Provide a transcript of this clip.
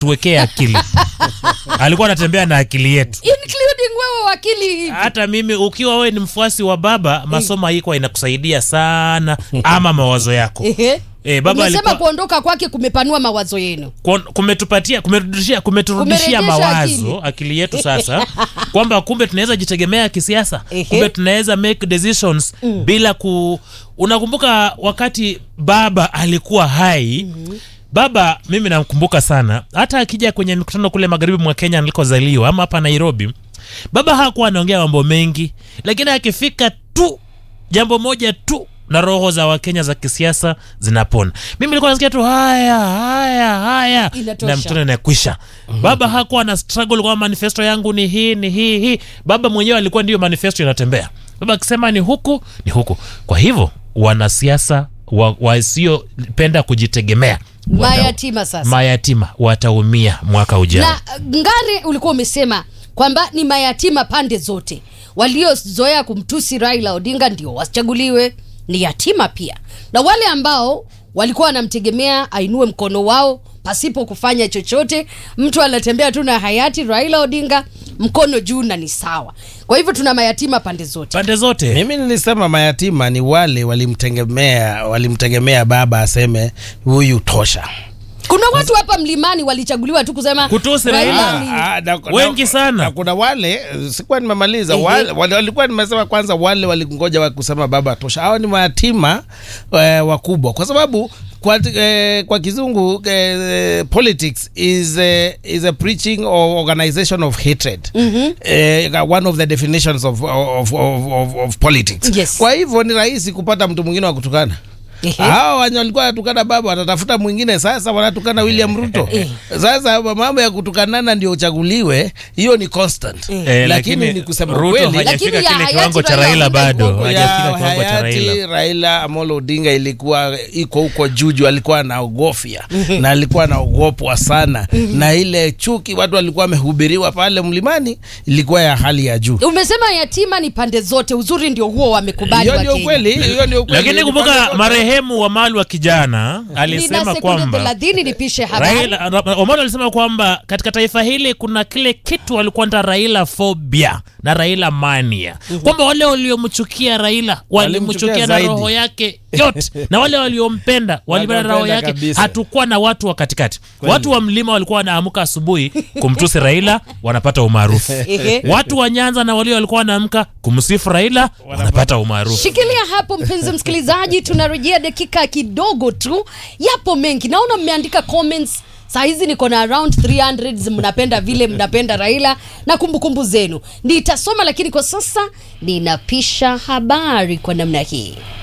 tuwekee akili alikuwa anatembea na akili yetu including wewe wakili hata mimi ukiwa wewe ni mfuasi wa baba masomo haikuwa inakusaidia sana ama mawazo yako Ehe. Eh, baba Umesema alikuwa kuondoka kwake kumepanua mawazo yenu Kuon- kumetupatia kumeturudishia kumeturudishia Kumerejesha mawazo akili. yetu sasa kwamba kumbe tunaweza jitegemea kisiasa Ehe. kumbe tunaweza make decisions bila ku unakumbuka wakati baba alikuwa hai baba mimi namkumbuka sana hata akija kwenye mikutano kule magharibi mwa kenya nilikozaliwa ama hapa nairobi baba hakuwa anaongea mambo mengi lakini akifika tu jambo moja tu na roho za wakenya za kisiasa zinapona mimi nilikuwa nasikia tu haya haya haya Inatosha. na mtoto inakwisha baba hakuwa na struggle kwa manifesto yangu ni hii ni hii hii baba mwenyewe alikuwa ndiyo manifesto inatembea baba akisema ni huku ni huku kwa hivyo wanasiasa wa- wasiopenda kujitegemea wata- mayatima sasa mayatima wataumia mwaka ujao na uh, ngare ulikuwa umesema kwamba ni mayatima pande zote waliozoea kumtusi raila odinga ndio wachaguliwe ni yatima pia na wale ambao walikuwa wanamtegemea ainue mkono wao pasipo kufanya chochote mtu anatembea tu na hayati raila odinga mkono juu na ni sawa kwa hivyo tuna mayatima pande zote pande zote mimi nilisema mayatima ni wale walimtegemea walimtegemea baba aseme huyu tosha kuna watu hapa mlimani walichaguliwa tu kusema Kutusi Raila Raila. ni- Ah, ah, na- Wengi na- sana. na kuna wale eh, sikuwa nimemaliza Ehe. wale, wale, walikuwa nimesema kwanza wale walingoja wa kusema baba tosha hawa ni mayatima eh, wakubwa kwa sababu kwa, eh, kwa kizungu eh, politics is, eh, is a preaching or organization of hatred mm-hmm. eh, one of the definitions of, of, of, of, of politics Yes. kwa hivyo ni rahisi kupata mtu mwingine wa kutukana Ehe. hawa wenye walikuwa wanatukana baba watatafuta mwingine sasa wanatukana william ruto sasa mambo ya kutukanana ndio uchaguliwe hiyo ni constant Eh, lakini ni kusema Ruto kweli Lakini hajafika ya kile hayati kiwango cha Raila Raila Odinga bado ilikuwa ya hajafika kiwango cha hayati Raila Raila Amolo Odinga ilikuwa iko huko juju, alikuwa anaogofya na alikuwa anaogopwa sana, na ile chuki watu walikuwa wamehubiriwa pale mlimani ilikuwa ya hali ya juu. umesema yatima ni pande zote uzuri ndio huo wamekubali Hiyo ndio Wakenya. ukweli, hiyo ndio ukweli. lakini Ni pande kumbuka zote. marehemu Wamalu wa kijana nina alisema sekunde kwamba thelathini nipishe habari Raila Ra- Omolo alisema kwamba katika taifa hili kuna kile kitu walikuwa nda Raila phobia na Raila mania, kwamba wale waliomchukia Raila walimchukia Walimchukia na zaidi. roho yake yote, na wale waliompenda walipenda na roho Wakampenda yake. kabisa. Hatukuwa na watu wa katikati. Watu wa mlima walikuwa wanaamka asubuhi kumtusi Raila, wanapata umaarufu. Ehe. Watu wa Nyanza na walio walikuwa wanaamka kumsifu Raila, wanapata umaarufu. shikilia hapo mpenzi msikilizaji tunarejea dakika kidogo tu yapo mengi naona mmeandika comments saa hizi niko na around 300 mnapenda vile mnapenda raila na kumbukumbu zenu nitasoma lakini kwa sasa ninapisha habari kwa namna hii